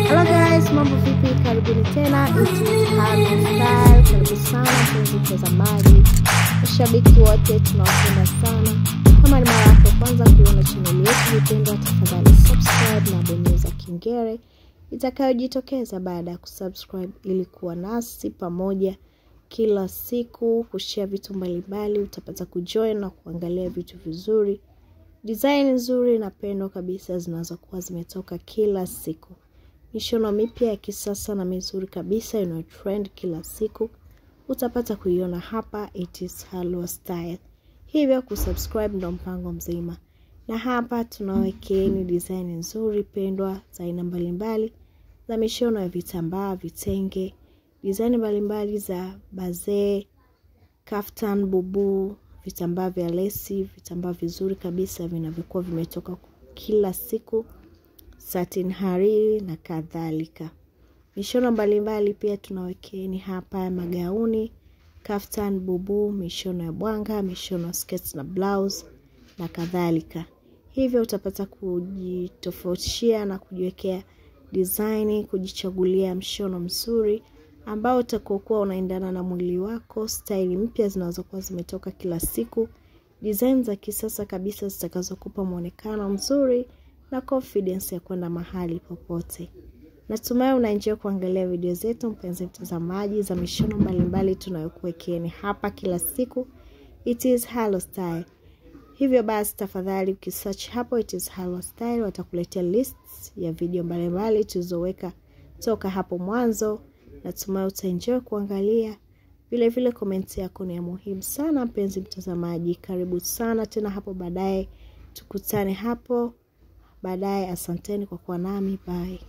Hello guys, mambo vipi? Karibuni tena It is Halo Style. Karibu sana mpenzi mtazamaji, mashabiki wote tunawapenda sana. Kama ni mara yako ya kwanza kuiona chaneli yetu ipendwa, tafadhali subscribe na bonyeza kengele itakayojitokeza baada ya kusubscribe ili kuwa nasi pamoja kila siku kushare vitu mbalimbali. Utapata kujoin na kuangalia vitu vizuri, design nzuri na pendo kabisa zinazokuwa zimetoka kila siku mishono mipya ya kisasa na mizuri kabisa inayo trend kila siku utapata kuiona hapa It is Halo Style. Hivyo kusubscribe ndo mpango mzima, na hapa tunawekeeni design nzuri pendwa za aina mbalimbali za mishono ya vitambaa, vitenge, design mbalimbali za bazee, kaftan, bubu, vitambaa vya lesi, vitambaa vizuri kabisa vinavyokuwa vimetoka kila siku satin hariri na kadhalika. Mishono mbalimbali pia tunawekeni hapa magauni, kaftan, bubu, mishono ya bwanga, mishono ya sketi na blouse na kadhalika. Hivyo utapata kujitofautishia na kujiwekea design, kujichagulia mshono mzuri ambao utakokuwa unaendana na mwili wako, staili mpya zinazokuwa zimetoka kila siku, design za kisasa kabisa zitakazokupa mwonekano mzuri na confidence ya kwenda mahali popote. Natumai unaenjoy kuangalia video zetu mpenzi mtazamaji, za mishono mbalimbali tunayokuwekeeni hapa kila siku. It is Halo Style. Hivyo basi, tafadhali ukisearch hapo It is Halo Style watakuletea lists ya video mbalimbali tulizoweka toka hapo mwanzo. Natumai utaenjoy kuangalia. Vile vile komenti yako ni ya muhimu sana mpenzi mtazamaji. Karibu sana tena hapo baadaye, tukutane hapo baadaye. Asanteni kwa kuwa nami, bye.